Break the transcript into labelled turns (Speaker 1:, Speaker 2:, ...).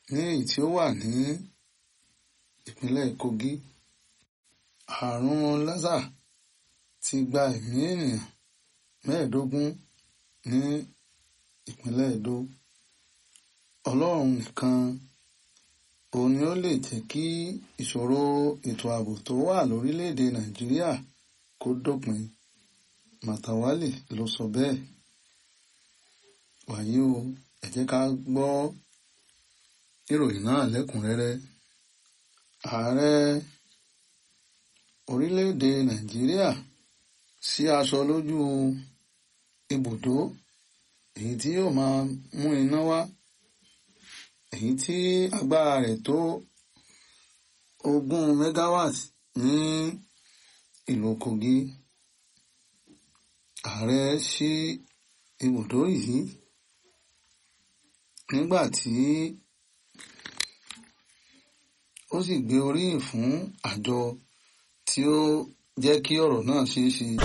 Speaker 1: ní èyí tí ó wà ní ìpínlẹ̀ Kogi àrùn lásà ti gba ẹ̀mí ènìyàn mẹ́ẹ̀ẹ́dógún ní ìpínlẹ̀ Edo Ọlọ́run nìkan òun ni ó lè jẹ́ kí ìṣòro ètò ààbò tó wà lórílẹ̀‐èdè Nàìjíríà kó dópin Màtàwálì ló sọ bẹ́ẹ̀ wàyí o ẹ jẹ́ ká gbọ́ ìròyìn náà lẹ́kùnrẹ́rẹ́ ààrẹ orílẹ̀‐èdè Nàìjíríà sí aṣọ lójú ibùdó èyí tí yóò máa mú iná wá èyí tí agbára rẹ̀ tó ogún megawatt ní ìlú Kogi ààrẹ sí ibùdó yìí nígbà tí ó sì gbé oríyìn fún àjọ tí ó jẹ́ kí ọ̀rọ̀ náà ṣeé ṣe.